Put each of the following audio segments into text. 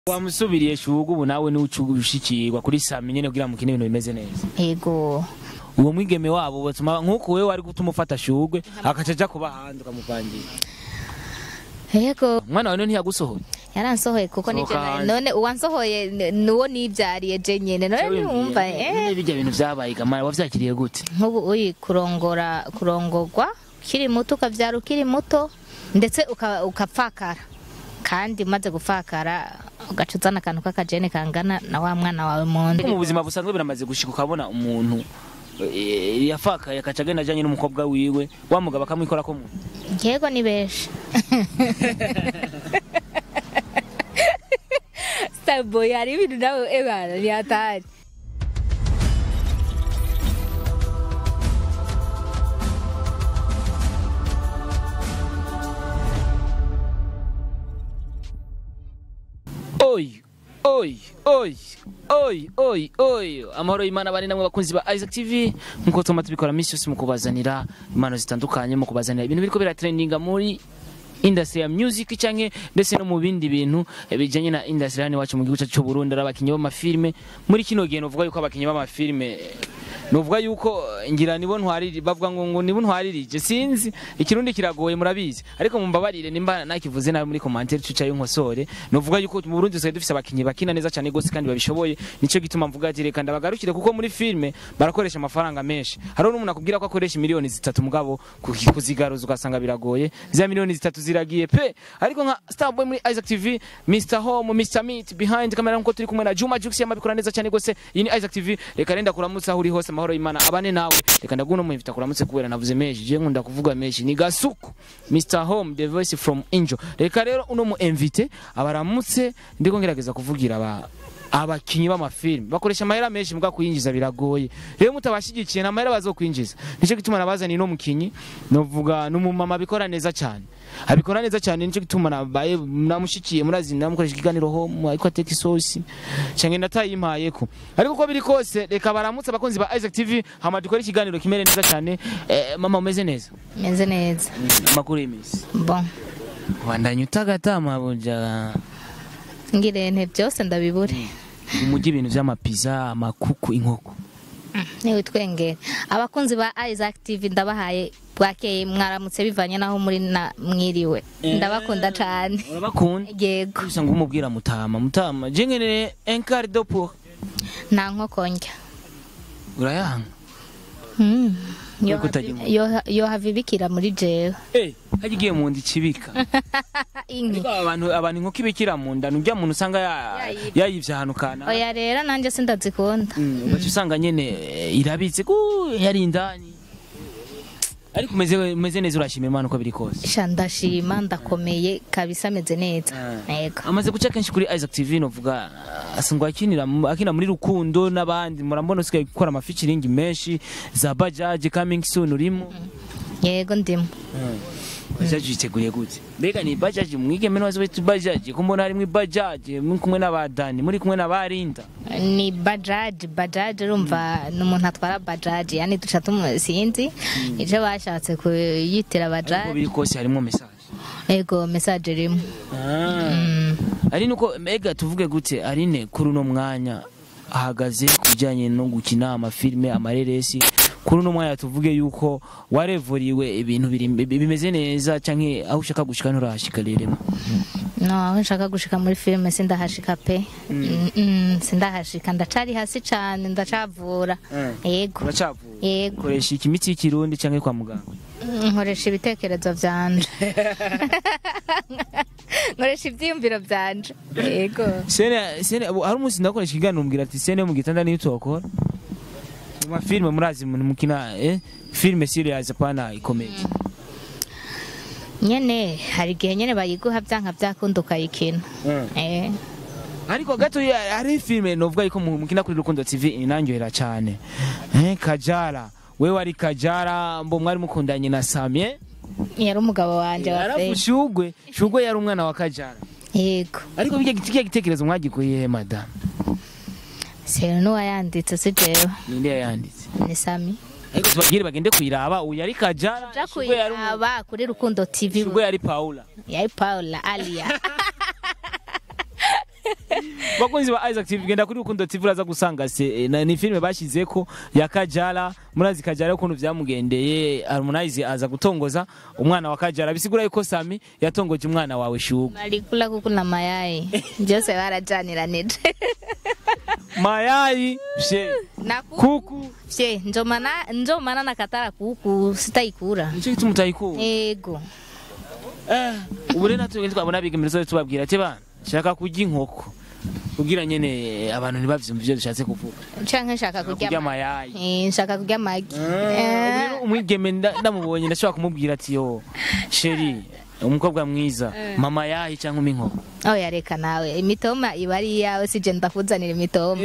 wamusubiriye shugu ubu nawe niwe ushikirwa kuri sami nyene kugira mukine ibintu bimeze neza yego uwo mwigeme wabo batuma nk'uko wewe wari gutuma ufata shugwe akaca aja kuba hanze ukamuvangira yego umwana wawe ntiyagusohoye yaransohoye kuko nivyo Sohoka nari- hanze. none uwansohoye ni- niwo nivyariye je nyene none niwumva eh bijya bintu vyabaye gamara wavyakiriye gute nk'ubu uyi kurongora kurongorwa ukiri muto ukavyara ukiri muto ndetse uka- ukapfakara kandi umaze gupfakara ugaca uzana akantu k'akajene kangana na wa mwana wawe mu nda mu buzima busanzwe biramaze gushika ukabona umuntu eh, yafakaye akaca agenda ajanye n'umukobwa wiwe wa mugabo akamwikora ko muntu yego ni benshi starboy hari ibintu nawe ebana ni hatari oy oy oy oy oy oy amahoro y'imana bari namwe bakunzi ba Isaac TV nkuko tuma tubikora misi yose mu kubazanira impano zitandukanye mu kubazanira ibintu biriko biratrendinga muri industry ya music canke ndetse no mu bindi bintu eh, bijanye na industry hano iwacu mu gihugu cyacu cy'u Burundi ari abakinyi b'amafilme muri kino gihe novuga yuko abakinyi b'amafilme novuga yuko eh, ngira nibo ntwariri bavuga ngo ngo nibo ntwaririje sinzi ikirundi kiragoye murabizi ariko mumbabarire nimba nakivuze nabi muri commentaire cuca y'inkosore novuga yuko mu Burundi dusigaye dufise abakinyi bakina neza cyane gose kandi babishoboye nico gituma mvuga ati reka ndabagarukire kuko muri filme barakoresha amafaranga menshi hariho n'umuntu akubwira ko akoresha miliyoni zitatu mugabo kuki- kuzigaruza ugasanga biragoye za miliyoni zitatu ziragiye pe ariko nka Starboy muri Isaac TV Mr Home Mr Meat behind camera nkuko turi kumwe na Juma Jux yamabikora neza cyane gose iyi ni Isaac TV reka renda kuramutsa aho uri hose amahoro y'Imana abane nawe reka ndaguno mu invita kuramutse kubera navuze meshi je nkunda kuvuga meshi ni gasuku Mr Home the voice from Angel reka rero uno mu invite abaramutse ndiko ngerageza kuvugira aba abakinyi b'amafilme bakoresha amahera menshi mbwa kuyinjiza biragoye rero mutabashigikiye nta mahera bazokwinjiza nico gituma nabazaniye no mukinyi novuga n'umumama abikora neza cyane abikora neza cyane nico gituma nabaye namushikiye murazi namukoresha ikiganiro ho ariko ateka isosi canke ndatayimpayeko ariko uko biri kose reka baramutse abakunzi ba Isaac TV hama dukore ikiganiro kimere neza cyane eh, mama umeze neza meze neza amakuru y'imisi bon wandanye utagatama buja ngirente byose ndabibure umujyi ibintu vy'amapiza amakuku inkoko niwe twengera abakunzi ba Isaac TV ndabahaye bwakeye mwaramutse bivanye naho muri na mwiriwe ndabakunda cyane urabakunda yego bisa ngo umubwira mutama mutama je nkeneye un quart de pour nta nkoko ndya urayanga Mm. Yo Kuko utagira havi- yo- yo hava ibikira muri jewe eh haje igiye mu nda ikibika inki ariko abantu abantu inkoko ibikira mu nda nujya muntu usanga ya- Yayivye. yayivye ahantu kana oya rero nanjye sindazikunda Mm, ugaca usanga nyene eh, irabitse ku yari indani ariko umeze umeze neza urashima imana uko biri kose sha ndashima ndakomeye kabisa ameze neza yego amaze guca kenshi kuri Isaac TV novuga asangwa akinira mu- akina muri rukundo n'abandi murambona usigaye gukora amafikiringi menshi za bajaji coming soon urimo yego ndimo bajaji yiteguriye gute mbega ni bajaji mwigeme n'abazi wetu bajaji ko mbona harimwo bajaji muri kumwe n'abadani muri kumwe n'abarinda ni bajaji bajaji urumva ni umuntu atwara bajaji yani duca tumu sinzi icyo bashatse kuyitira uko bajaji biri kose harimwo message yego mesaje irimo Mm. ari nuko mbega tuvuge gute arine kuri uno mwanya ahagaze ku bijyanye no gukina amafilme amareresi kuri uno mwanya tuvuge yuko warevuriwe ibintu biri- bi- bimeze neza canke aho ushaka gushika nturahashika rero no aho nshaka gushika muri filime sindahashika pe Mm, mm, sindahashika ndacari hasi cane ndacavura yego uracavura yego ukoresha ikimiti y'ikirundi canke kwa muganga nkoresha ibitekerezo byanje nkoresha ibyiyumviro byanje yego sene sene ubu hari umunsi ndakoresha ikiganiro umbwira ati sene yo mu gitanda niyo utokora mu mafilme murazi mu- mukina eh filme serious apana ikomeye nyene hari igihe nyene bayiguha byanka byakunda ukayikina eh ariko gato ya- hari filme novuga yuko mu- mukina kuri Rukundo TV inanyohera cyane eh Kajara wewe ari Kajara mbo mwari mukundanye na Samye yari umugabo wanje wa arafu fe Shugwe Shugwe yari umwana wa Kajara yego ariko bijya gitikiye gitekerezo mwagikuye he madam sero n'uwayanditse si jewe ninde yayanditse ni sami ariko tubagire bagende kuyiraba uyu yari Kajara ja Shugwe yari umu- kuyiraba kuri rukundo tv Shugwe yari Paula yari paula aliya bakunzi ba Isaac TV genda kuri Rukundo TV uraza gusanga se eh, na- ni filme bashizeko ya Kajala murazi Kajala ukuntu vyamugendeye Harmonize aza gutongoza umwana wa Kajala bisigura yuko Sami yatongoje umwana wawe shuga balikula kuku na mayai byose barajaniranije mayai she na kuku kuku vye njo maana njo maana nakatara kuku sitaikura nico gituma utayikunda ego Eh, ubu rero natwe twabona abigemerezo tubabwira ati bana shaka kurya inkoko kugira nyene abantu ntibavyumve ivyo dushatse kuvuga canke nshaka kurya kurya amagi. amayayi Eh, nshaka kurya amagi ubu rero umwigeme nda- ndamubonye ndashobora kumubwira ati yo sheri umukobwa mwiza mama yahi cyangwa umpa inkoko oya reka nawe imitoma iba ari iyawe sije ndakuzanira imitoma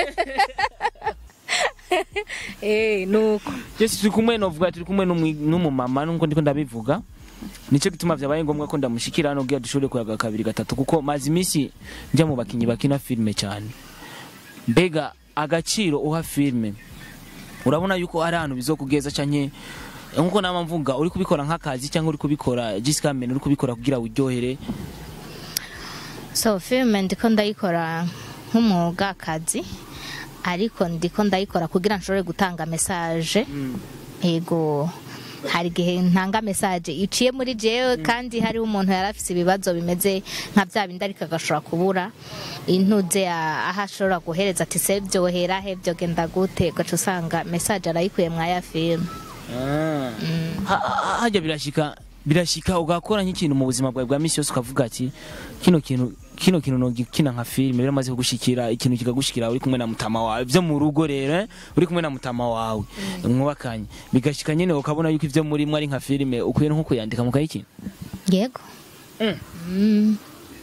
eh nuko Jesi turi kumwe novuga turi kumwe n'umwi- n'umumama nuko ndiko ndabivuga nico gituma vyabaye ngombwa ko ndamushikira hano kugira dushobore kuyaga kabiri gatatu kuko maze imisi njya mu bakinyi bakina filime cyane mbega agaciro uha filime urabona yuko ari ahantu bizokugeza canke nkuko nama mvuga uri kubikora nk'akazi cyangwa uri kubikora jisikamene uri kubikora kugira uryohere so filime ndiko ndayikora nk'umwuga akazi ariko ndiko ndayikora kugira nshobore gutanga message ego hari igihe ntanga message iciye muri jewe kandi hari umuntu yari afise ibibazo bimeze nka bya bindi ariko agashobora kubura intuze ya- aho ashobora guhereza ati se byohera he byogenda gute ugaca usanga message arayikuye mwaya filime Ha- ha- hajya birashika birashika ugakora nk'ikintu mu buzima bwawe bwa misi yose ukavuga ati kino kintu kino kintu nogikina nka filime rero maze kugushikira ikintu kikagushikira uri kumwe na mutama wawe byo mu rugo rero eh, uri kumwe na mutama wawe mwubakanye bigashika nyine ukabona yuko ivyo muri mwe ari nka filime ukwiye nko kuyandika mukayikina yego Mm. Mm.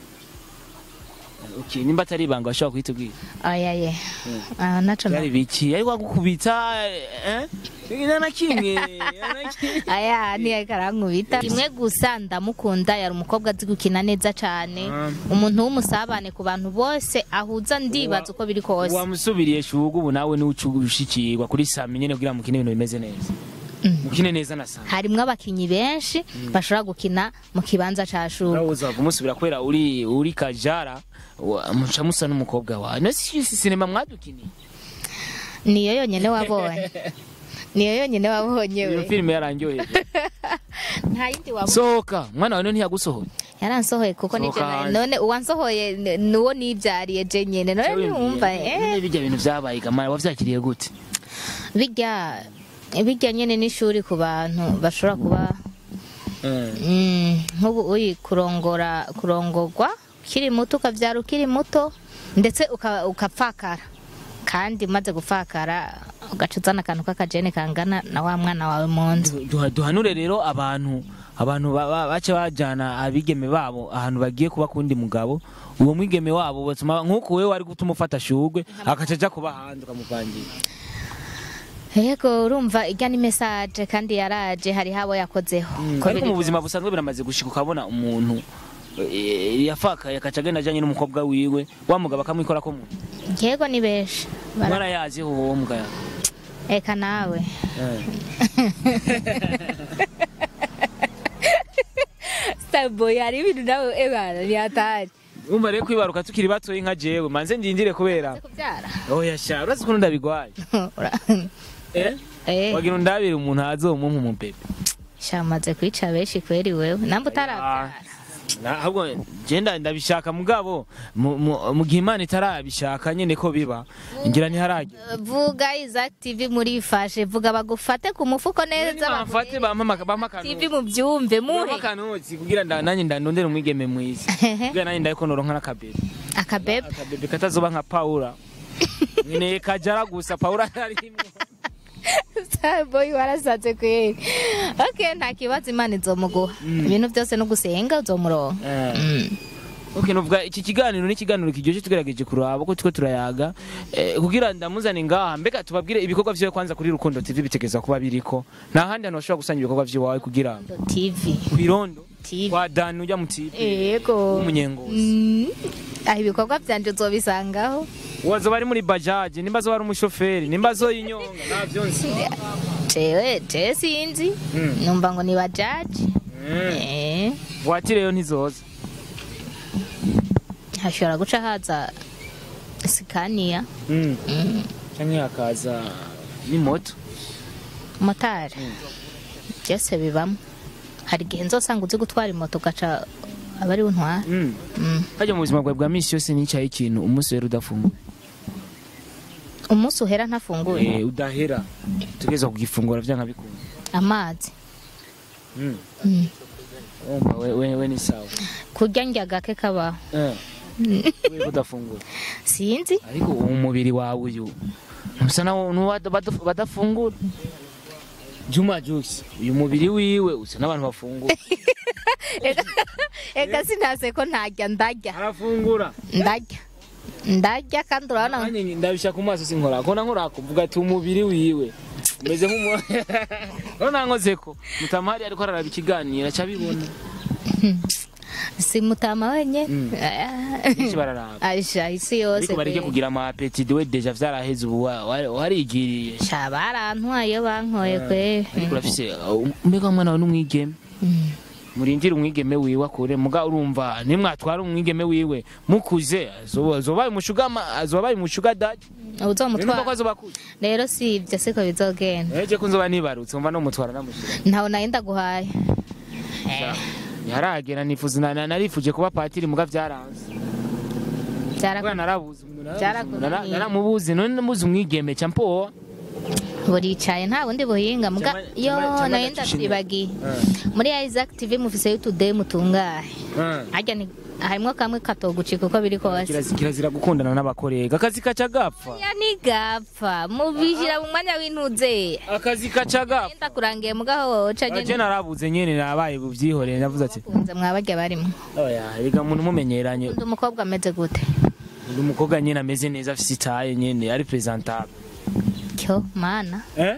okay nimba atari ibanga bashobora kuhitubwira oya ye Ah, naco byari biki ariko agukubita eh Nta na kimwe nta na kimwe. aya ntiyariko arankubita rimwe gusa ndamukunda yari umukobwa azi gukina neza cane umuntu w'umusabane ku bantu bose ahuza ndibaza uko biri kose wamusubiriye shugu ubu nawe niwe ushikirwa kuri sami nyene kugira mukine ibintu bimeze neza mukine neza na sami harimwo abakinyi benshi bashobora gukina mu kibanza ca shuri urabuza wava umusubira kubera uri uri kajara wa- muca musa n'umukobwa wawe no si si sinema mwadukiniye niyo yonyene wabonye niyo yonyene wabonye iyo we filime yarangyoheye nta yindi wabonye sohoka mwana wawe ntiyagusohoye yaransohoye kuko nivyo Sohoka hanze. none uwansohoye n- nuwo nivyariye je nyene none niwumva eh nyine bijya bintu vyabaye gamara wavyakiriye gute bijya bijya nyene n'ishuri ku bantu bashobora kuba Mm, nk'ubu uri kurongora kurongorwa ukiri muto ukabyara ukiri muto ndetse uka- ukapfakara kandi umaze gupfakara ugaca uzana akantu k'akajene kangana na wa mwana wawe mu nzu Duha- duhanure rero abantu abantu ba- ba- baca bajana abigeme babo ahantu bagiye kuba kundi mugabo uwo mwigeme wabo batuma nk'uko wewe wari gutuma ufata shugwe akaca aja kuba hanze ukamuvangira yego urumva ijya ni mesaje kandi yaraje hariho abo yakozeho Ko ariko biri mu buzima busanzwe biramaze gushika ukabona umuntu eh, yafakaye akaca agenda ajanye n'umukobwa wiwe wa mugabo akamwikora ko mu kose. yego ni benshi Bara- mwarayaziho uwo mbwa eka nawe starboy hari ibintu nawe ebana ntiyatari umva rero kwibaruka tukiri batoyi nka jewe manze ndindire kubera kubyara oya sha urazi ukuntu ndabigwaye eh Eh, wagira undabire umuntu azomumpa umubebe shamaze kwica benshi kweri wewe namba utarabyara Na- ahubwo genda ndabishaka mugabo mu- mu mu gihe imana itarabishaka nyene ko biba ngira ntiharagera vuga Isaac TV muri fashe vuga bagufate ku mufuko neza bamfate bampa bampa TV akantu mu byumve muhe akanotsi kugira nda- nanjye ndandondere umwigeme mwiza kugira nanjye ndabiko noronka n'akabebe akabebe akabebe katazoba nka paula nkeneye kajara gusa paula arimwo starboy warasaze kweri okay nta kibazo imana izomuguha ibintu byose no gusenga uzomuronka Eh. Mm. Okay, nuvuga iki kiganiro ni ikiganiro kiryoshye tugerageje kuraba ko turiko turayaga eh, kugira ndamuzane ngaha mbega tubabwire ibikorwa vyiwe kwanza kuri Rukundo TV bitegeza kuba biriko nta handi hantu bashobora gusanga ibikorwa vyiwawe kugira TV kwirondo TV kwa Dani ujya mu TV yego w'umunyengozi Mm. aho ibikorwa byanje uzobisangaho wazoba ari muri bajaji nimba azoba ari umushoferi nimba azoyinyonga navyo nzi jewe jewe sinzi Mm. numva ngo ni bajaji Mm. Eh. voiture yo ntizoza hashobora guca haza sikaniya Mm. canke hakaza n'imoto motari byose bibamo hari igihe nzosanga uzi gutwara imoto ugaca aba ari untwara Mm. Mm. harya mu buzima bwawe bwa misi yose nicaye ikintu umunsi wera udafunguye umunsi uhera ntafunguye Eh, udahera tugeza kugifungura vyanga bikunda amazi Mm. Mm. Umva we, we, we ni sawa kurya ndya gake kabaho Eh. Kubera ko udafungura sinzi ariko umubiri wawe uyu usa nawo nuwa badaf- badafungura Juma Jux uyu mubiri wiwe usa n'abantu bafungura ega sinase ko ntajya ndarya arafungura ndarya ndarya kandi urabona Nanjye ndabisha ku maso sinkora ko nankora kuvuga ati umubiri wiwe umeze nk'umu Urabona nkoze ko mutamari ariko araraba ikiganiro acabibona si mutama wenyine Mm. benshi bararaba aisha isi yose ariko bareke pe. kugira ama apetite we deja vyaraheze ubu wa- wa- warigiriye sha barantwaye iyo bankoye kwe ariko urafise uh, mbega umwana wawe n'umwigeme Mm. murindire umwigeme wiwe akure muga urumva nimwatwara umwigeme wiwe mukuze azoba azoba umushugama azoba umushuga dadi numva ko uzomutwara azoba akuze rero si ibyo siko bizogenda eje ko nzoba nibarutse umva no mutwara namushuga ntawe nayo ndaguhaye yaragera nifuza na- na- narifuje kuba patiri muga vyaranze Byara- kubera narabuze umuntu narabuze Byarakunaniye. umuntu, nara- naramubuze none namuze umwigeme ca mpowa buricaye nta bundi buhinga muga Chama- yo chama- chama nayo ndacushimira. ndavyibagiye muri Isaac TV mufise y'utudeyi mutungahe harya ni harimwo kamwe katogucika uko biri kose Kirazira- kirazira gukundana n'abakorega akazi kaca gapfa ya nigapfa mubishyira mu mwanya w'intuze akazi kaca gapfa enda kurangiye mugaho woca je nyene narabuze nyene nabaye buvyihoreye navuze ati kunze mwabarya barimo oya rega umuntu mumenyeranye undi umukobwa ameze gute undi umukobwa nyene ameze neza afise itaye nyene ari presentable cyo mana eh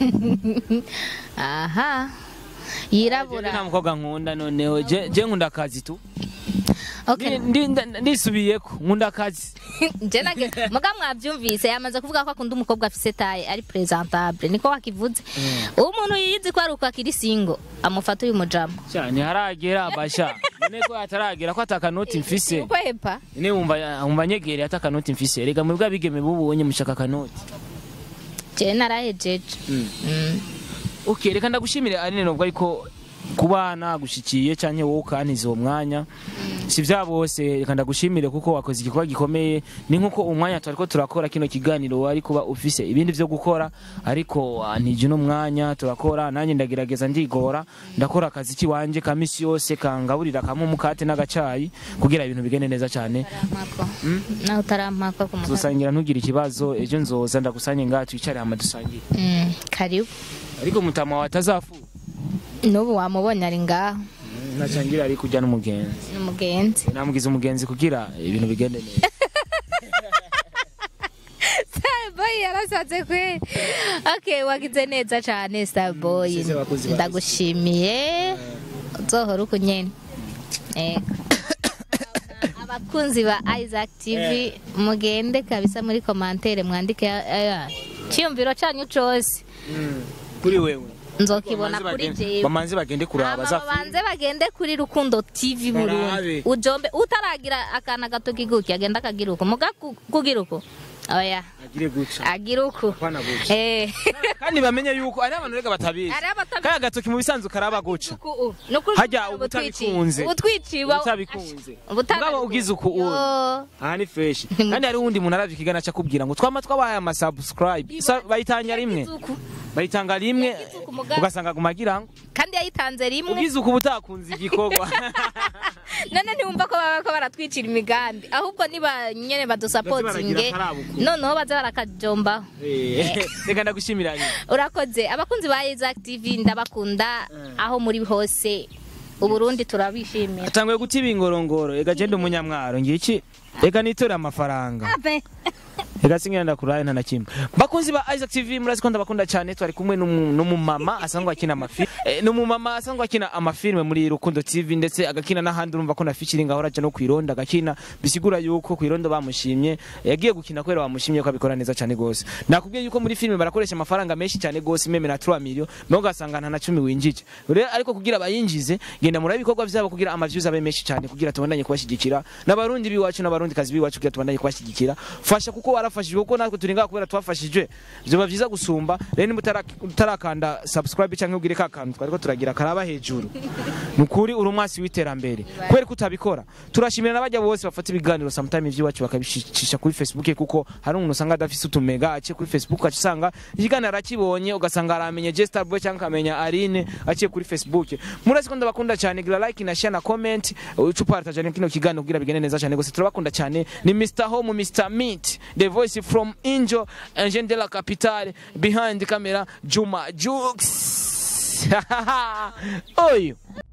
aha Jewe yirabura nta mukobwa nkunda noneho je je nkunda akazi tu okay Ndi- ndi- ndisubiyeko nkunda akazi je nage muga mwavyumvise yamaze kuvuga ko akunda umukobwa afise taye ari presentable niko wakivuze umuntu yizi ko ari uko akiri singo amufata uyu mujama sha ntiharagera basha none ko ataragera ko atakanoti mfise ukwepa ne wumva wumva nyegereye atakanoti mfise rega mwebwe abigeme bubonye mushaka akanoti je narahejeje Mm. Mm. okay reka ndagushimire arine nubwo ariko kubana gushikiye canke wowe ukantiza uwo mwanya si vya bose reka ndagushimire kuko wakoze igikorwa gikomeye ni nkuko umwanya twariko turakora kino kiganiro wari kuba ufise ibindi vyo gukora ariko ah, ntije uno mwanya turakora nanjye ndagerageza ndigora ndakora akazi kiwanje ka misi yose kangaburira kamwe umukate n'agacayi kugira ibintu bigende neza cane Utarampako. nawe utarampaka ku mukobwa tusangira ntugire ikibazo ejo nzoza ndagusanye ngaha twicare hama dusangire Mm, karibu ariko mutama wawe atazafu n'ubu wamubonye ari ngaho nacangira ari kujya n'umugenzi ni umugenzi namugize umugenzi kugira ibintu bigende neza starboy yarasaze kwe okay wagize neza cyane starboy Sisi abakozi ba ndagushimiye uzohora uko nyene Ego. abakunzi ba isaac tv mugende kabisa muri komantere mwandike aya, cyiyumviro cyanyu cose kuri wewe nzokibona kuri jewe bamanze bagende kuraba Hama bazafu babanze bagende kuri rukundo tv Barabe. burundi ujombe utaragira akana gato kiguki agenda akagira uko muga ku- kugira uko oya agire guca agira uko Apana guca. eh kandi bamenye yuko ari abantu rega batabizi Ari abatabizi. kaya gatoki mu bisanzwe karaba guca Uku- ni ukuri Harya ubu ubutabikunze. twiciye. ubu twiciye uba- utabikunze ubutana- mugabo ugize uku uyu Yo. aha ni fresh kandi hari uwundi muntu aravye ikigana akubwira ngo twama twabahaye ama subscribe Sa- bayitanga rimwe Yagize uku. bayitanga rimwe Yagize uku mugabo. ugasanga gumagira ngo kandi yayitanze rimwe ugize uku butakunze igikorwa none ntiwumva ko baba ko baratwicira imigambi ahubwo niba nyene badusapotinge Baze baragira akarabuku. noneho baze barakajombaho Eh, reka ndagushimira nyine urakoze abakunzi ba Isaac TV ndabakunda aho muri hose uburundi turabishimiye atanguye guta ibingorongoro ega je ndi umunyamwaro ngiki ega niture amafaranga Abe. reka singira ndakuraye nta na kimwe bakunzi ba Isaac TV murazi ko ndabakunda cyane twari kumwe n'umu- n'umumama asanzwe akina amafi eh, n'umumama asanzwe akina amafilme muri Rukundo TV ndetse agakina n'ahandi urumva ko na featuring ahora aja no kwironda agakina bisigura yuko kwironda bamushimye yagiye gukina kubera bamushimye ko abikora neza cyane gose nakubwiye yuko muri filme barakoresha amafaranga menshi cyane gose meme na 3 million no ugasanga nta na 10 winjije rero ariko kugira bayinjize genda muri ibikorwa byabo kugira ama views abe menshi cyane kugira tubandanye kubashyigikira n'abarundi biwacu n'abarundi kazi biwacu kugira tubandanye kubashyigikira fasha kuko warafashijwe kuko natwe turi ngaha kubera twafashijwe byoba byiza gusumba rero niba utara- utarakanda subscribe cyangwa ugire ka kantu twariko turagira karaba hejuru nukuri uri umwasi w'iterambere kubera ko utabikora turashimira n'abajya bose bafata ibiganiro sometime iby'iwacu bakabishisha kuri facebook kuko hari umuntu usanga adafise utumega aciye kuri facebook aca usanga ikiganiro arakibonye ugasanga aramenye Jester Boy cyangwa akamenya Aline aciye kuri facebook murazi ko ndabakunda cyane gira like na share na comment ucupa tajane kino kiganiro kugira bigende neza cyane gose turabakunda cyane ni Mr Home Mr Meat the voice from Angel Angel de la Capitale behind the camera Juma Jux oyo